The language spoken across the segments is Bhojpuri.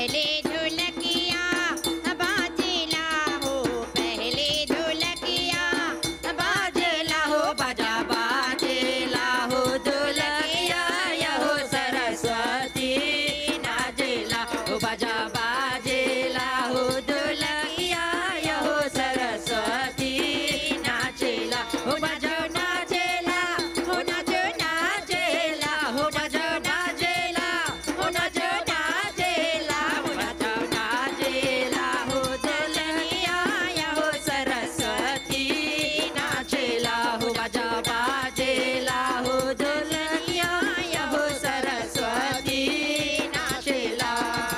पहले ढोलकिया बाजेला हो पहले ढोलकिया बाजेला हो बाजा बाजेला हो ढोलकिया यहो सरस्वती नाजेला हो बाजा बाजेला हो ढोलकिया यहो सरस्वती नाचेला हो बाजा नाचेला हो नाचो नाचेला हो बाजा नाचेला हो नाचो नाचेला हो नाचो नाचेला हो ढोलकिया यहो सरस्वती नाचेला हो बाजा बाजेला हो ढोलकिया यहो सरस्वती नाचेला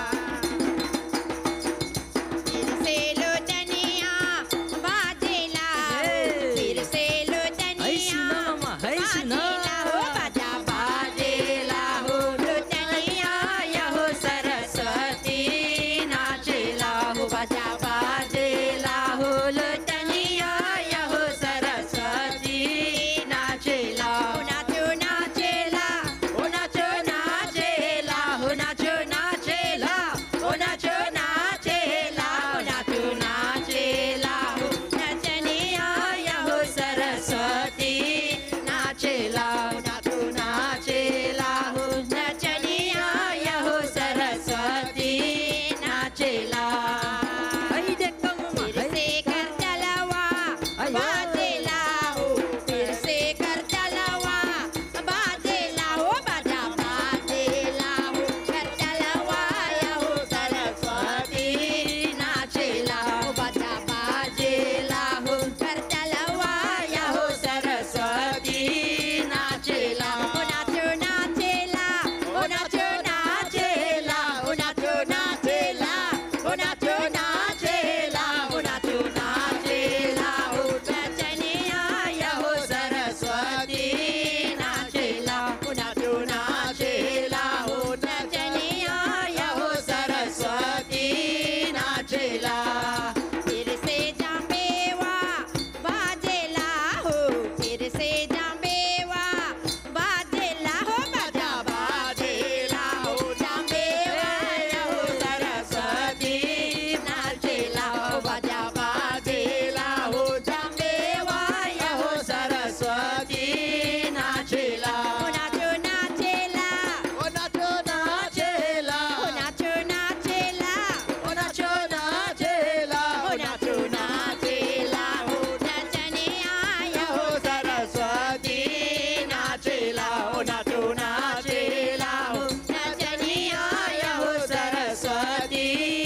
फिर से लोटनिया बाजेला हो, फिर से लोटनिया बाजेला हो बाजा बाजेला हो लोटनिया यहो सरस्वती नाचेला हो बाजा बाजेला हो लोटनिया यहो सरस्वती नाचेला हो नाचो नाचेला हो नाचो नाचेला हो नाचो नाचेला हो नाचो नाचेला हो नाचो नाचेला हो नचनिया यहो सरस्वती नाचेला हो नाचो नाचेला हो नचनिया यहो सरस्वती नाचेला फिर से कर चलवा बाजेला हो फिर से कर चलवा बाजेला हो बाजा बाजेला हो कर चलवा यहो सरस्वती नाचेला हो बाजा बाजेला हो कर चलवा यहो सरस्वती नाचेला हो नाचो नाचेला हो नाचो नाचेला हो नाचो नाचेला हो नाचो नाचेला हो नाचो नाचेला हो नचनिया यहो सरस्वती नाचेला हो नाचो नाचेला हो नचनिया यहो सरस्वती नाचेला फिर से जांबेवा बाजेला हो फिर से जांबेवा बाजेला हो बाजा बाजेला हो जांबेवा यहो सरस्वती नाचेला हो बाजा बाजेला हो जांबेवा यहो सरस्वती नाचेला हो नाचो नाचेला ओ नाचो नाचेला हो नाचो नाचेला ओ नाचो नाचेला हो नाचो नाचेला हो नचनिया यहो सरस्वती नाचेला हो नाचो नाचेला हो नचनिया यहो सरस्वती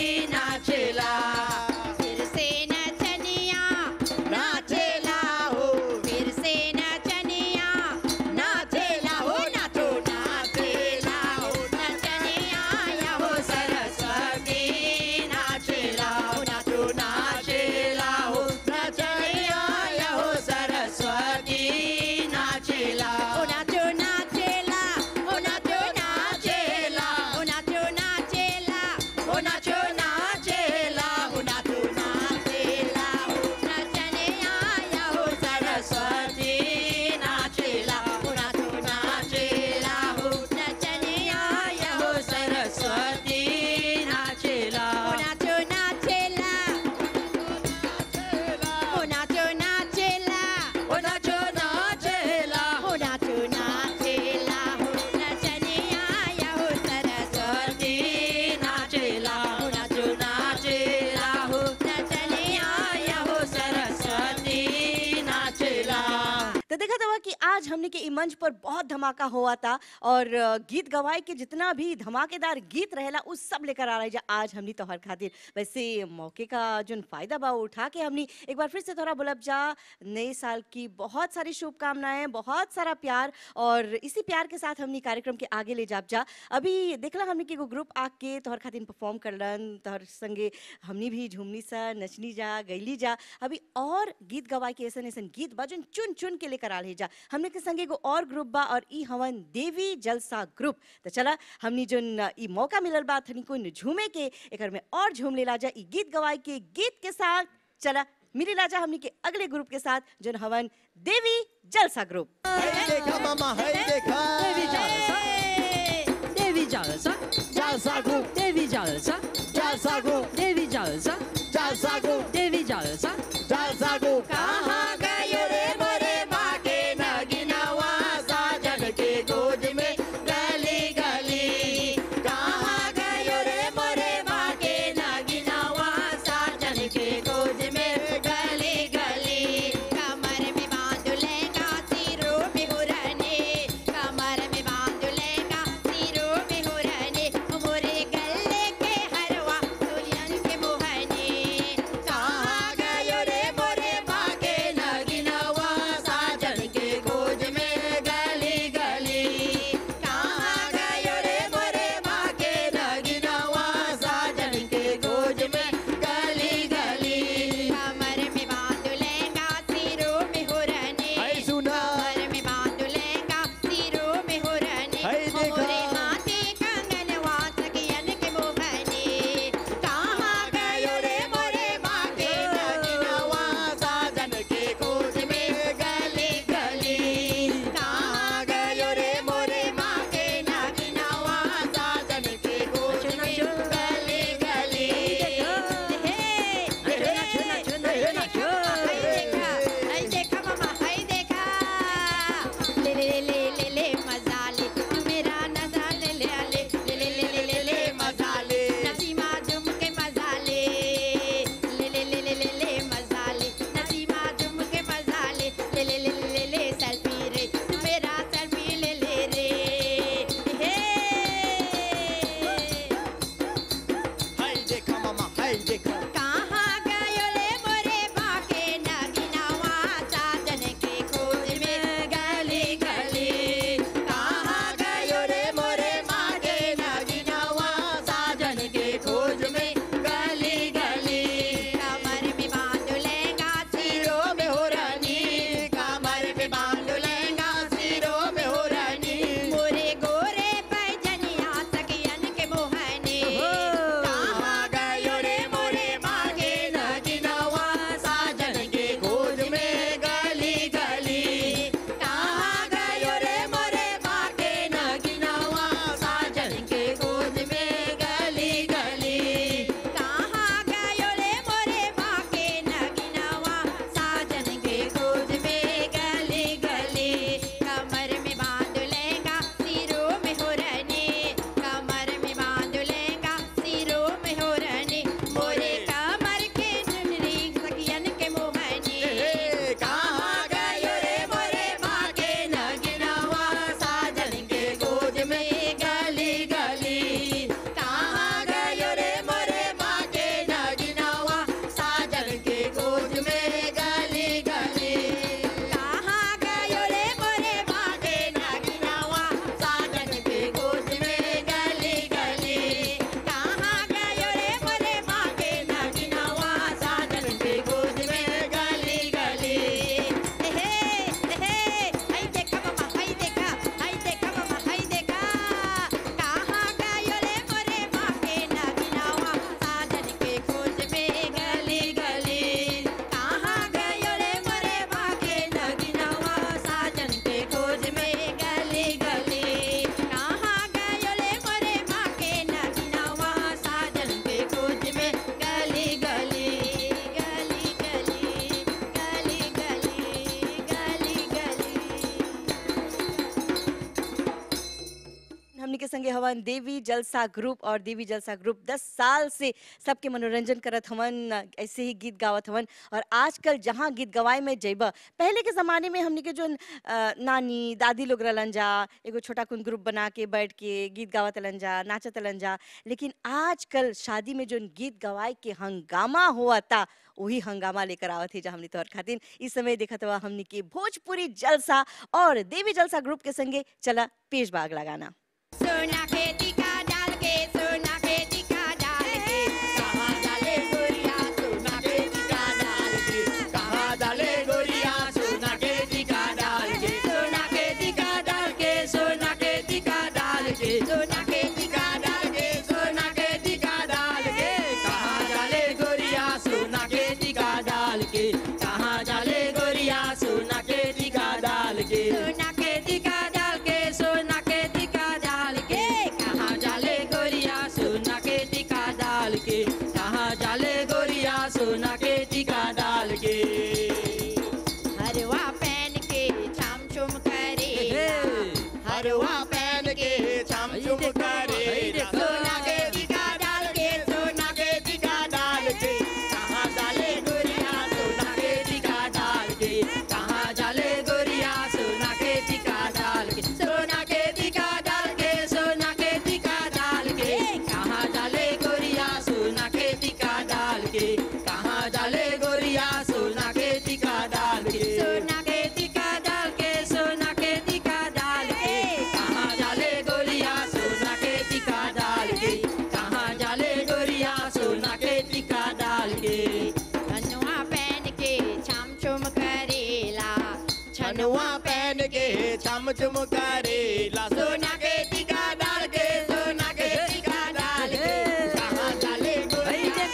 नाचेला फिर से नचनिया नाचेला हो फिर से नचनिया नाचेला हो नाचो नाचेला हो नचनिया यहो सरस्वती नाचेला हो नाचो नाचेला हो नचनिया यहो सरस्वती नाचेला हो नाचो नाचेला हो नाचो नाचेला हो नाचो नाचेला हो नाचो नाचेला हो नाचो नाचेला हो नचनिया यहो सरस्वती नाचेला हो नाचो नाचेला हो नचनिया यहो सरस्वती नाचेला हो नाचो नाचेला हो नाचो नाचेला ओ नाचो नाचेला हो नाचो नाचेला हो नचनिया यहो सरस्वती नाचेला हो नाचो नाचेला हो नचनिया यहो सरस्वती नाचेला तो देखा था कि आज हमने के ई मंच पर बहुत धमाका हुआ था और अ, गीत गवाए के जितना भी धमाकेदार गीत रहेला उस सब लेकर आ रहा है आज हमनी तोहर खातिर वैसे मौके का जो फायदा बा वो उठा के हमनी एक बार फिर से थोड़ा बोलब जा नए साल की बहुत सारी शुभकामनाएं बहुत सारा प्यार और इसी प्यार के साथ हमनी कार्यक्रम के आगे ले जाब जा अभी देखला हमनी के एगो ग्रुप आके तोहर खातिर परफॉर्म करलन तोहर संगे हमनी भी झूमनी सा नचनी जा गईली जा अभी और गीत गवाए के ऐसन ऐसन गीत बा जोन चुन चुन के लेकर आल है जा हमने के संगे एगो और ग्रुप बा और ई हवन देवी जलसा ग्रुप तो चला हमनी जोन अ, ई मौका मिलल बा थनी को झूमे के एकर में और झूम लेला जा ई गीत गवाए के गीत के साथ चला मिली राजा हमनी के अगले ग्रुप के साथ जोन हवन देवी जलसा ग्रुप है देखा मामा है देखा Devi Jalsa. Devi Jalsa. Jalsa group Devi Jalsa. के संगे हवन देवी जलसा ग्रुप और देवी जलसा ग्रुप 10 साल से सबके मनोरंजन करत हवन ऐसे ही गीत गावत हवन और आजकल जहाँ गीत गवाए में जइबा पहले के ज़माने में हमनी के जो नानी दादी लोग रहलन जा एगो छोटा कुन ग्रुप बना के बैठ के गीत गावत रहलन जा नाचत रहलन जा लेकिन आजकल शादी में जो गीत गवाए के हंगामा हुआ था वही हंगामा लेकर आवत है जा हमनी तोहर खातिर इस समय देखत हुआ हमनी के भोजपुरी जलसा और देवी जलसा ग्रुप के संगे चला पेश बाग लगाना सोना के टीका डाल के सोना के टीका डाल के कहाँ डाले गोरिया सोना के टीका डाल के कहाँ डाले गोरिया सोना के टीका डाल के सोना के टीका डाल के सोना के टीका डाल के सोना के टीका डाल के सोना के टीका डाल के कहाँ डाले गोरिया सोना के टीका डाल के कहाँ डाले गोरिया सोना के टीका डाल के सोना के टीका डाल के सोना के टीका डाल के कहाँ डाले गोरिया सोना के टीका डाल के कहाँ डाले गोरिया सोना के टीका डाल के हरवा पहन के छम छुम करे हरवा पहन के छम छुम करे सोना के टीका डाल के सोना के टीका डाल के कहाँ डाले गोरिया सोना के टीका डाल के कहाँ डाले गोरिया सोना के टीका डाल के सोना के टीका डाल के सोना के टीका डाल के कहाँ डाले गोरिया सोना के टीका डाल के कहाँ डाले गोरिया सोना के टीका डाल के सोना के टीका डाल के सोना के टीका डाल के कहाँ डाले गोरिया सोना के टीका डाल के कहाँ डाले गोरिया सोना के टीका डाल के धनुआ पहन के छम छुम करेला छनुआ पहन के छम छुम करेला सोना के टीका डाल के सोना के टीका डाल के कहाँ डाले गोरिया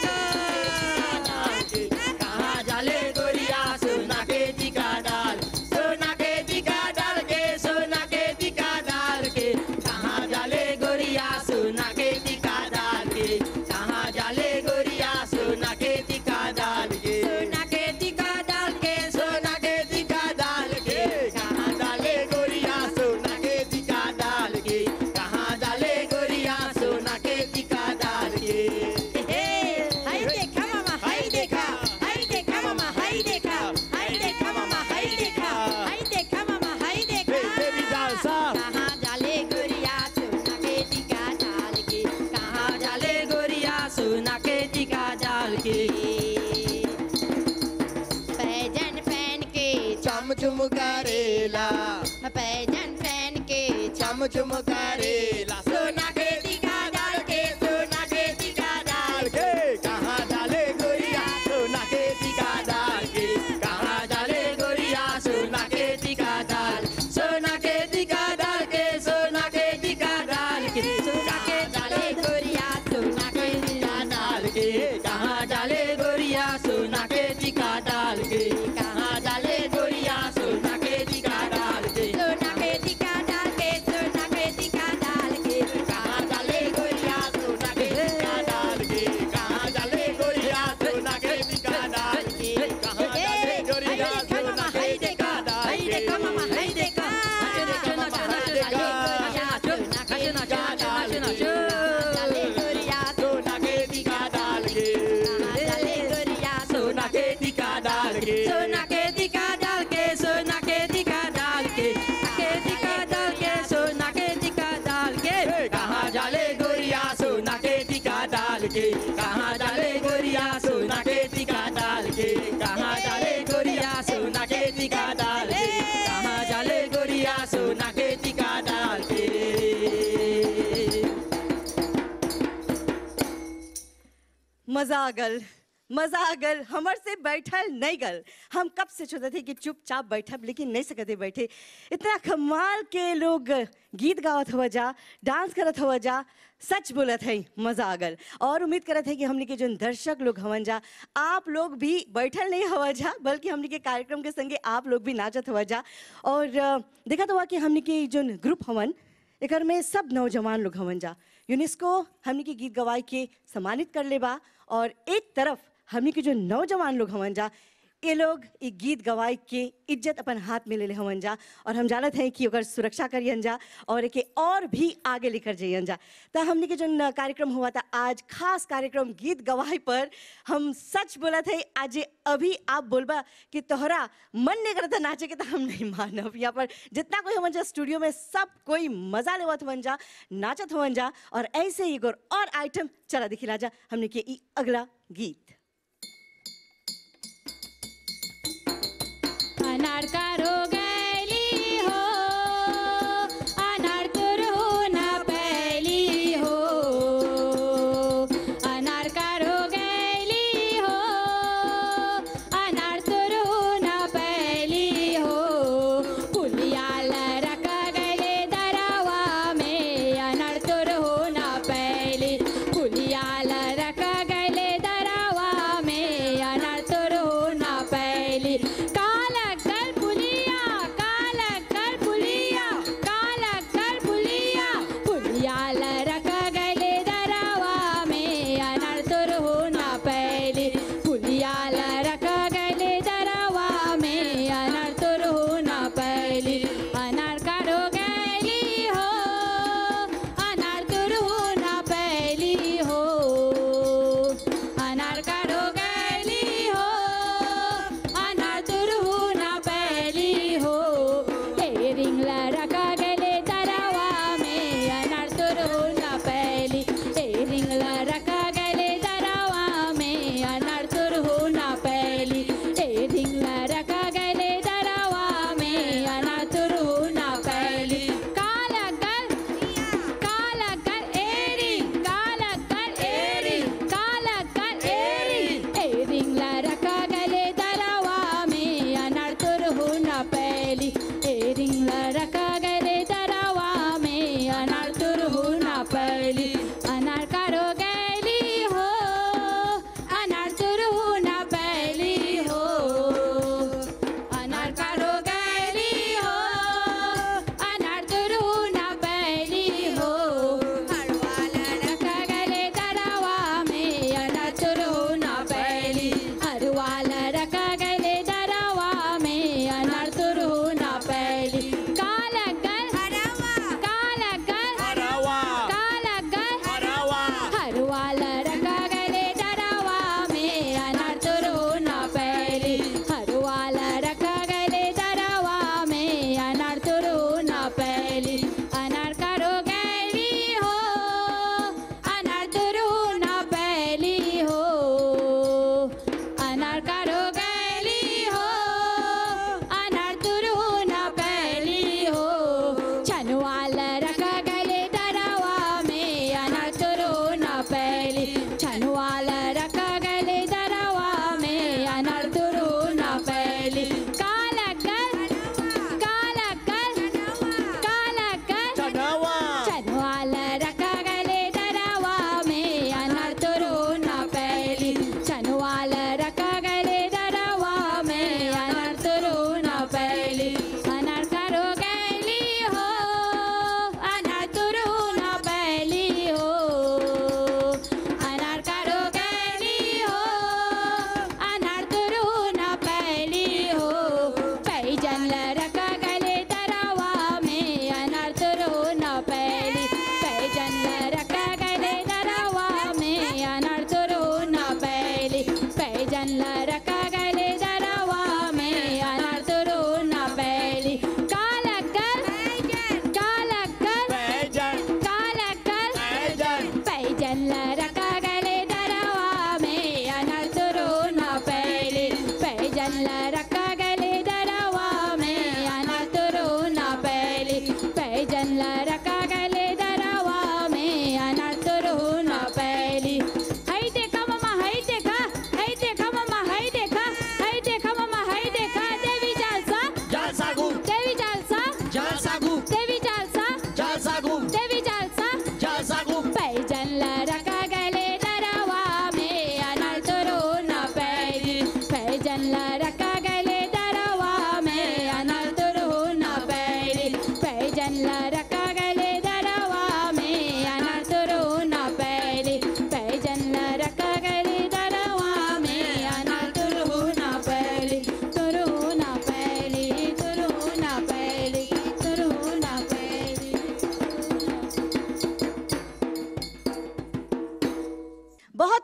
डाल के कहाँ डाले गोरिया सोना के टीका डाल सोना के टीका डाल के सोना के टीका डाल के कहाँ डाले गोरिया सोना के टीका डाल के कहाँ डाले गोरिया सोना के टीका डाल के सोना के टीका डाल के सोना के टीका डाल के कहाँ डाले गोरिया सोना के टीका डाल के कहाँ डाले गोरिया सोना के टीका डाल के हाय देखा मामा हाय देखा हाय देखा मामा हाय देखा हाय देखा मामा हाय देखा हाय देखा मामा हाय देखा देवी जलसा। कहाँ डाले गुड़िया सोना के टीका डाल के कहाँ डाले गोरिया सोना के टीका डाल के पैजन पहन के चम चुम करेला पैजन पहन के चम चुम करेला सोना के टीका डाल के सोना के टीका डाल के कहाँ डाले गोरिया सोना के टीका डाल के कहाँ डाले गोरिया सोना के टीका डाल सोना के टीका डाल के सोना के टीका डाल के सोना के डाले गोरिया सोना के टीका डाल के कहाँ डाले गोरिया सोना के टीका डाल के कहाँ डाले गोरिया सोना के टीका डाल के सोना के टीका डाल के सोना के टीका डाल के कहाँ डाले गोरिया सोना के टीका डाल के कहाँ डाले गोरिया सोना के टीका डाल के कहाँ डाले गोरिया सोना के टीका डाल के देखा मामा हाय देखा डाले गुड़िया सोना के टीका डाल के डाले गुड़िया सोना के टीका डाल के सोना के टीका डाल के सोना के टीका डाल के के टीका डाल के सोना के टीका डाल के कहाँ डाले गोरिया सोना के टीका डाल के कहाँ डाले गोरिया सोना के टीका डाल के कहाँ डाले गोरिया सोना के टीका डाल के कहाँ डाले गोरिया सोना के टीका डाल के मजा आ गल मजा आ गल हमर से बैठल नहीं गल हम कब से सोचते थे कि चुपचाप बैठब लेकिन नहीं सकते बैठे इतना कमाल के लोग गीत गावत हुआ जा डांस करत हुआ जा सच बोलत है मजा आ गल और उम्मीद करत है कि हमने के जो दर्शक लोग हवन जा आप लोग भी बैठल नहीं हवा जा बल्कि हमने के कार्यक्रम के संगे आप लोग भी नाचत हुआ जा और अ, देखत हुआ कि हमने के जो ग्रुप हवन एकर में सब नौजवान लोग हवन जा यूनेस्को हमनी के गीत गवाई के सम्मानित कर ले बा और एक तरफ हमनी के जो नौजवान लोग हवन जा ये लोग ये गीत गवाए के इज्जत अपन हाथ में ले ले हमन जा और हम जानत हैं कि ओकर सुरक्षा करियन जा और एके और भी आगे लेकर जाइयन जा तो हमने के जो कार्यक्रम हुआ था आज खास कार्यक्रम गीत गवाई पर हम सच बोला थे आज ये अभी आप बोलबा कि तोहरा मन नहीं करता नाचे के तो हम नहीं मानब यहाँ पर जितना कोई हमन जा स्टूडियो में सब कोई मजा लेवत हवन जा नाचत हवन जा और ऐसे ही एगो और आइटम चला दिखिला जा हमने के ई अगला गीत अनार कारो गैली हो अनार तुर हो ना पैली हो अनार कारो गैली हो अनार तुर हो ना पैली हो पुलिया लरक गले दरवा में अनार तुर हो ना पैली पुलिया लरक गले दरवा में अनार तुर हो ना पैली काला गल पुलिया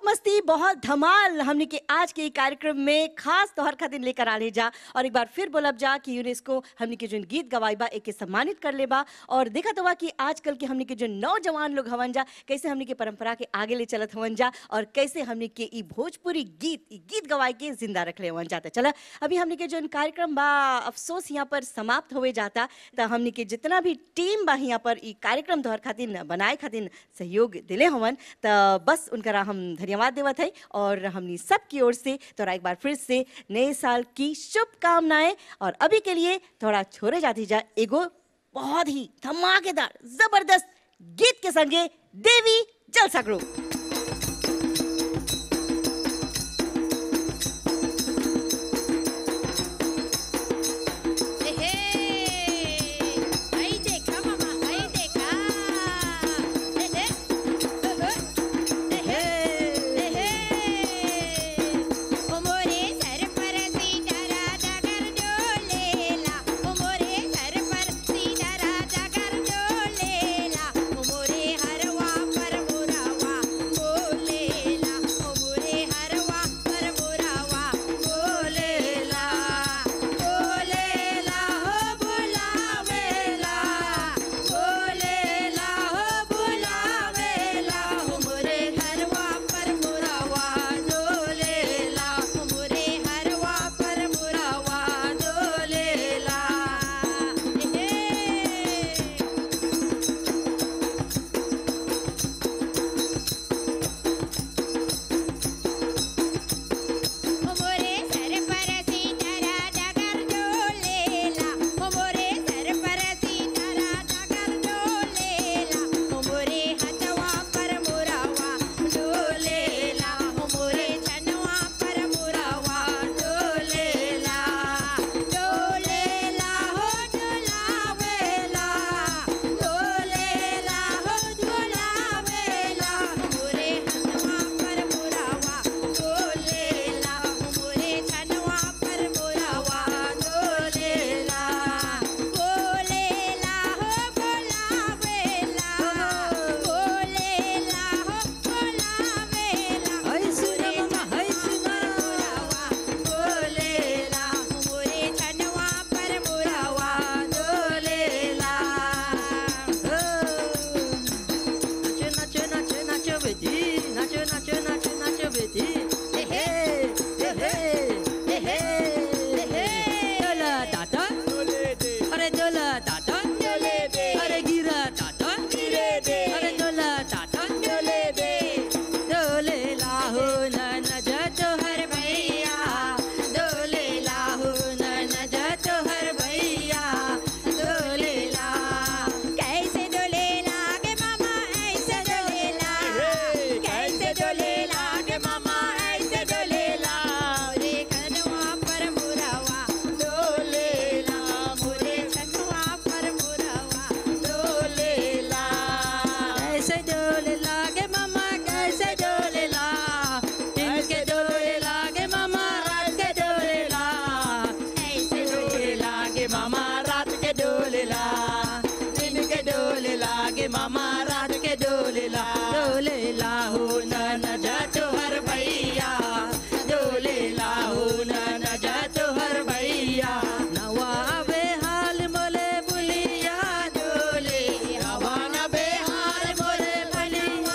मस्ती बहुत धमाल हमने के आज के ई कार्यक्रम में खास तौर खातिर लेकर आने जा और एक बार फिर बोलब जा कि यूनेस्को हमने के जो गीत गवाई बा एके सम्मानित कर ले बा और देखा तो बा कि आजकल के हमने के जो नौजवान लोग हवन जा कैसे हमने के परंपरा के आगे ले चलत हवन जा और कैसे हमने के ई भोजपुरी गीत ई गीत गवाई के जिंदा रखले हवन जाता चला अभी हमने के जो कार्यक्रम बा अफसोस यहाँ पर समाप्त होवे जाता तो हमने के जितना भी टीम बा यहाँ पर ई कार्यक्रम तोहर खातिर बनाए खातिर सहयोग दिले हवन तो बस उनकरा हम धन्यवाद देवत है और हमनी सब की ओर से तोरा एक बार फिर से नए साल की शुभकामनाएं और अभी के लिए थोड़ा छोड़े जाती जा एगो बहुत ही धमाकेदार जबरदस्त गीत के संगे देवी जलसा ग्रुप हाय देखा मामा हाय देखा हे हे हे हे ओ मोरे सर पर सीधा राजा कर डोलेला ओ मोरे सर पर सीधा राजा कर डोलेला ओ मोरे हरवा पर मुरावा बोलेला ओ मोरे हरवा पर मुरावा बोलेला बोलेला हो बुलावेला बोलेला हो बुलावेला हो मोरे हरवा पर मुरावा डोलेला हो मोरे हरवा पर मुरावा डोलेला हे ओ मोरे सर पर सीधा राजा कर डोलेला ओ मोरे सर पर सीधा राजा कर डोलेला ओ मोरे हथवा पर मुरावा डोलेला ओ मोरे छनवा पर मुरावा डोलेला डोलेला हो डोलावेला डोलेला हो डोलावेला मोरे हथवा पर मुरावा डोलेला मोरे छनवा पर मुरावा डोलेला बोलेला हो बोलावेला बोलेला हो बोलावेला हाय सुना मामा हाय सुना मुरावा डोलेला मोरे छनवा पर मुरावा डोलेला नाचो नाचो नाचो नाचो बेटी नाचो नाचो नाचो नाचो बेटी हे हे हे हे हे हे हे डोला टाटा अरे डोला टाटा अरे गिरा टाटा अरे डोला टाटा डोले लाहो नन जतो हर भैया डोले लाहो नन जतो हर भैया डोले ला कैसे डोलेला गे मामा ऐसे डोलेला कैसे डोलेला गे मामा ऐसे डोलेला मोरे कनवा पर मुरावा डोलेला मोरे छनवा पर मुरावा डोलेला कैसे डोले लागे मामा कैसे डोले ला दिन के डोले लागे मामा रात के डोले ला ऐसे डोले लागे मामा रात के डोले ला दिन के डोले लागे मामा रात के डोले ला डोले ला हो न न जातो हर भैया डोले ला हो न न जातो हर भैया नवाबे हाल मोले बुलिया डोले हवा न बेहाल मोले बलिया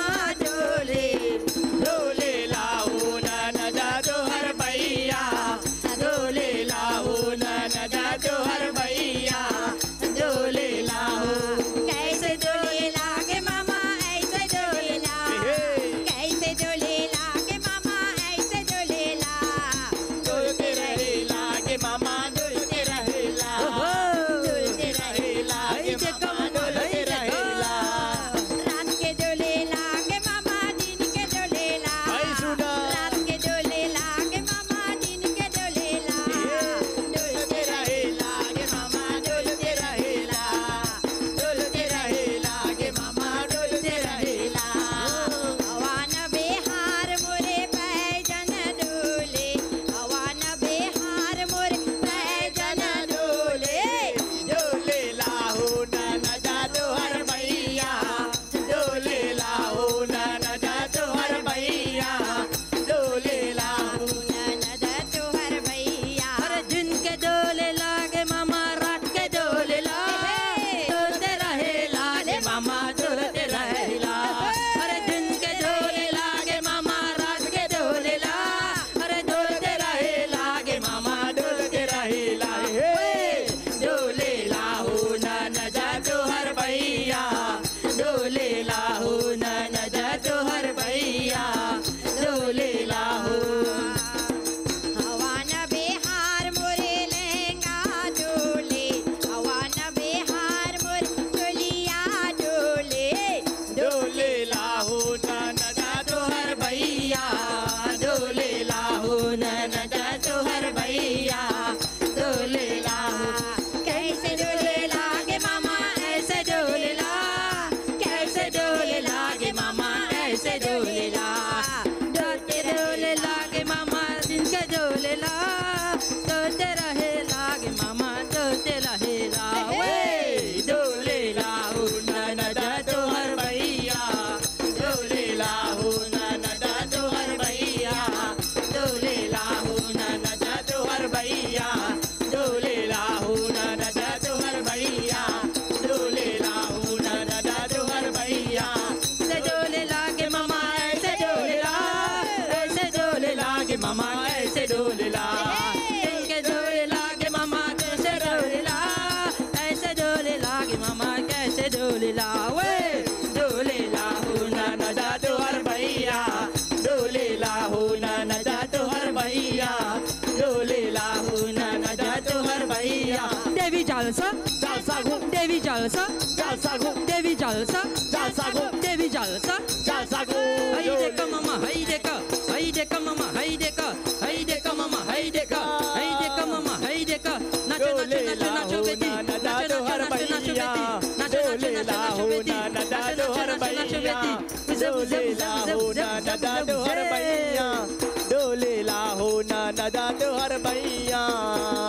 ऐसे डोलेला डोलते डोले लागे मामा दिन के डोलेला डोलते रहे लागे मामा डोलते रहेला वे डोलेला हो ननदा तोहर भैया डोलेला हो ननदा तोहर भैया डोलेला हो ननदा तोहर भैया डोलेला हो ननदा तोहर भैया डोलेला हो ननदा तोहर भैया से डोले लागे मामा ऐसे डोलेला ऐसे डोले लागे मामा ऐसे डोलेला इनके डोले लागे मामा कैसे डोलेला ऐसे डोले लागे मामा कैसे डोलेला वे डोलेला हो ननदा तोहर भैया डोलेला हो ननदा तोहर भैया डोलेला हो ननदा तोहर भैया देवी जालसा जालसा घूम देवी जालसा जालसा घूम देवी जालसा जालसा घूम देवी जालसा जालसा घूम हई देखा मामा हई देखा हई देखा मामा हई देखा हई देखा मामा हई देखा हई देखा मामा हई देखा नाचो नाचो नाचो नाचो बेटी नाचो नाचो नाचो नाचो बेटी नाचो नाचो नाचो नाचो बेटी नाचो नाचो नाचो नाचो बेटी जब जब जब जब जब जब जब डोलेला हो ना नदा तोहर भैया